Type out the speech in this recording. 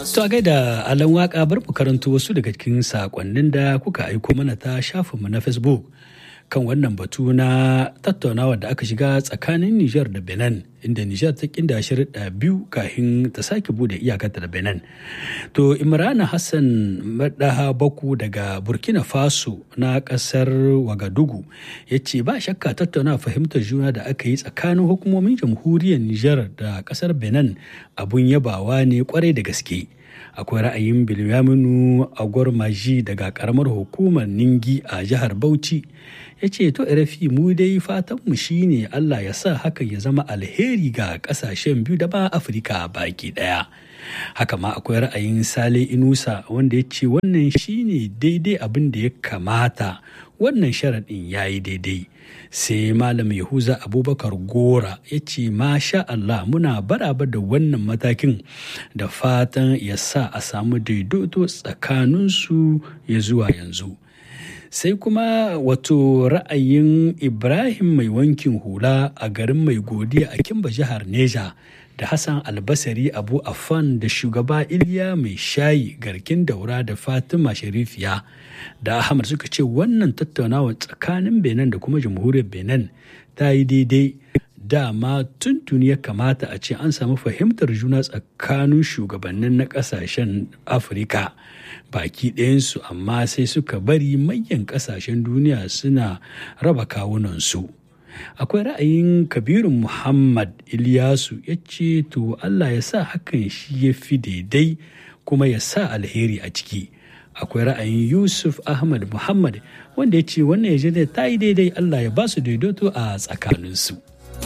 To a gaida alan waka bar mu karanto wasu daga cikin sakonnin da kuka aiko mana ta shafinmu na Facebook kan wannan batu na tattaunawa da aka shiga tsakanin Nijar da Benin inda Nijar ta kinda shirɗa biyu kafin ta sake bude iyakarta da Benin. To Imrana Hassan Madaha Baku daga Burkina Faso na ƙasar Wagadugu ya ce ba shakka tattauna fahimtar juna da aka yi tsakanin hukumomin jamhuriyar Nijar da ƙasar Benin abun yabawa ne kwarai da gaske. akwai ra'ayin bilyaminu agwarmaji daga karamar hukumar ningi a jihar bauchi ya ce to rafi mu dai fatanmu shine allah ya sa hakan ya zama alheri ga kasashen biyu da ba afirka baki daya haka ma akwai ra'ayin sale inusa wanda ya ce wannan shine daidai abin da ya kamata wannan sharaɗin ya yi daidai sai malam yahuza abubakar gora ya ce masha Allah muna baraba da wannan matakin da fatan ya sa a samu daidaito tsakaninsu ya zuwa yanzu sai kuma wato ra'ayin ibrahim mai wankin hula a garin mai godiya a kimba jihar neja da hassan albasari abu affan da shugaba iliya mai shayi garkin daura da fatima sharifiya da ahmad suka ce wannan tattaunawa tsakanin benin da kuma jamhuriyar benin ta yi daidai dama tuntuni ya kamata a ce an samu fahimtar juna tsakanin shugabannin na kasashen afirka baki ɗayansu amma sai suka bari manyan kasashen duniya suna raba kawunansu akwai ra'ayin kabirun muhammad ilyasu ya ce to allah ya sa hakan shi ya fi daidai kuma ya sa alheri a ciki akwai ra'ayin yusuf ahmad muhammad wanda ya ce wannan ya ta yi daidai allah ya ba su daidaito a tsakaninsu